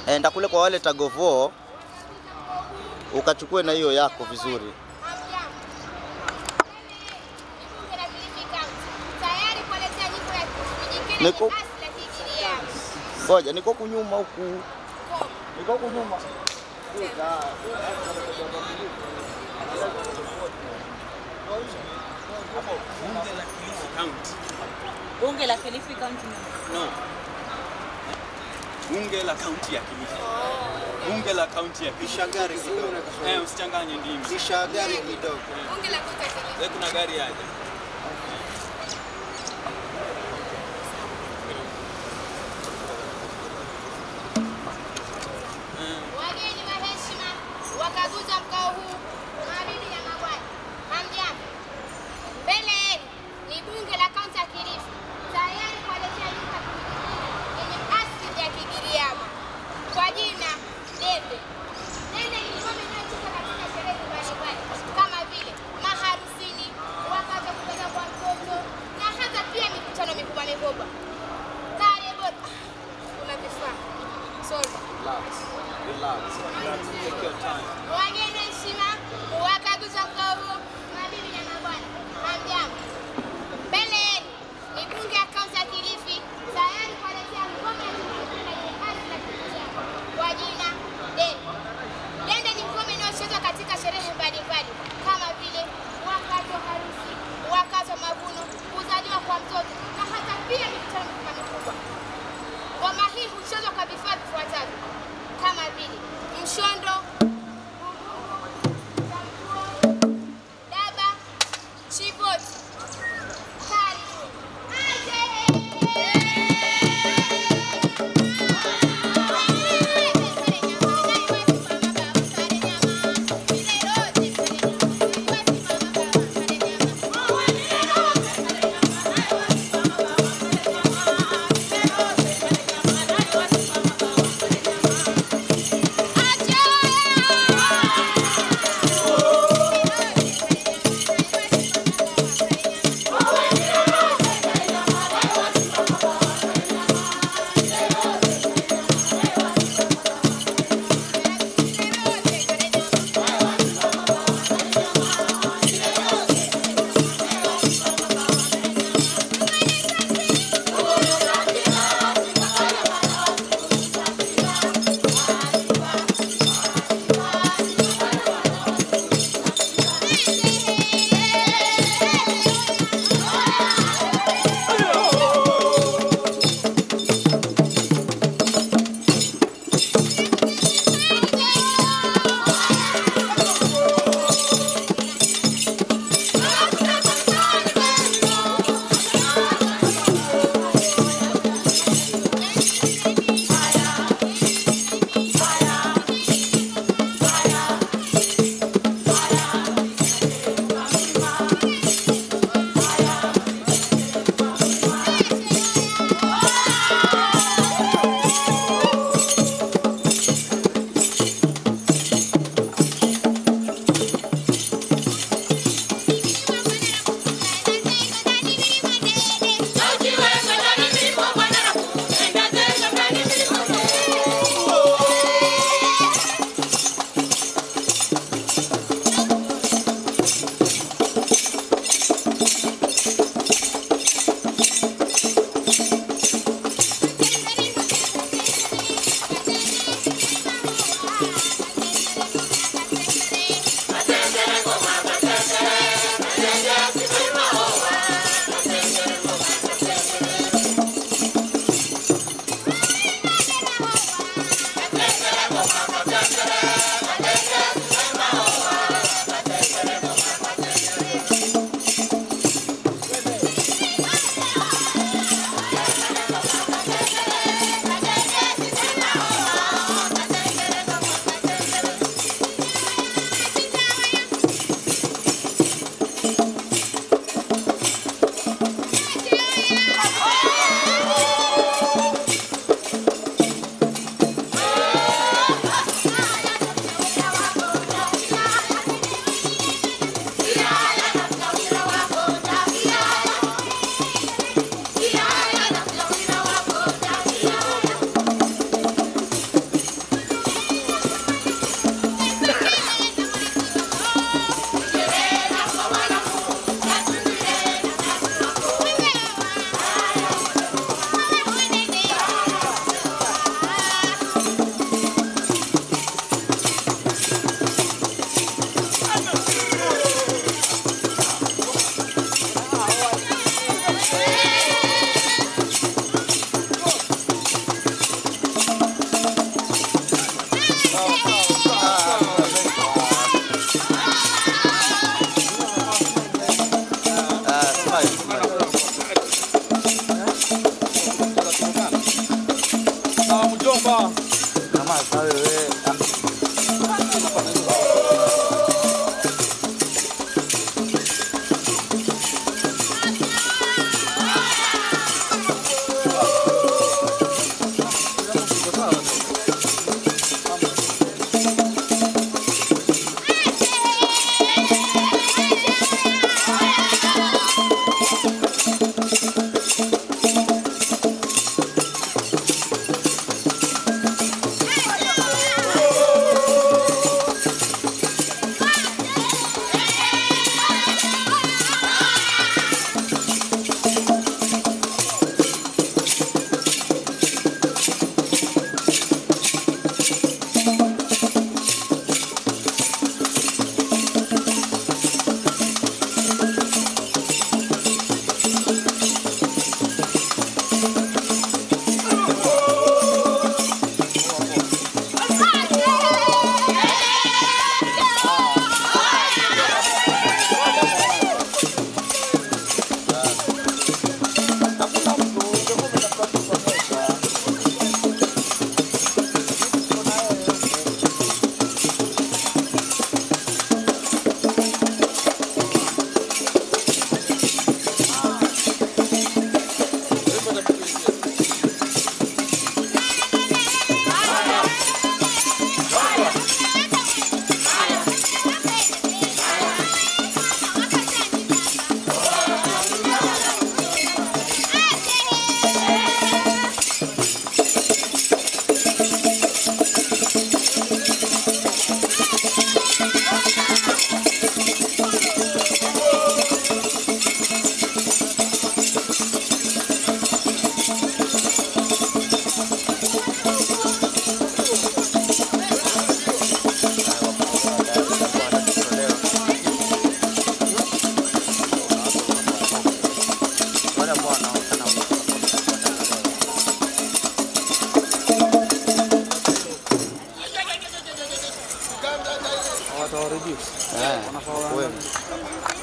enda kule kwa wale tagovo ukachukue na hiyo yako vizuri. Niko- Ngoja, niko kunyuma huku, niko kunyuma. Bunge la Kilifi County. No. Bunge la kaunti ya Kilifi. Bunge la kaunti ya Kilifi. Gari kidogo. Eh, usichanganye ndimi. Kisha gari kidogo. Wewe kuna gari aje? Wageni wa heshima, wakaguzi wa mkao huu, mabibi na mabwana, hamjambo. Mbele yenu ni bunge la kaunti ya Kilifi, tayari kuwaletea nyumba yenye asili ya Kigiriama kwa jina Dende. Dende ni ngome inayochezwa katika sherehe mbalimbali kama vile maharusini, wakati wa kupeleka kwa mtoto na hata pia mikutano mikubwa mikubwa. Karibu. Kuna vifaa. Sorry. Wageni heshima, wakaguzi wa mkao huu, mabibi na mabwana, hamjambo. Mbele yenu ni bunge ya kaunti ya Kilifi, tayari kuwaletea ngome ya kitamaduni yenye hadhi na kuvutia kwa jina Dende. Dende ni ngome inayochezwa katika sherehe mbalimbali kama vile wakati wa harusi, wakati wa mavuno, kuzaliwa kwa mtoto na hata pia mikutano mikubwa mikubwa. Ngoma hii huchezwa kwa vifaa vifuatavyo kama vile mshondo, bububu, tambuo, mjomba, mjomba. Kama sasa wewe Watawareduce. eh, wanakuwa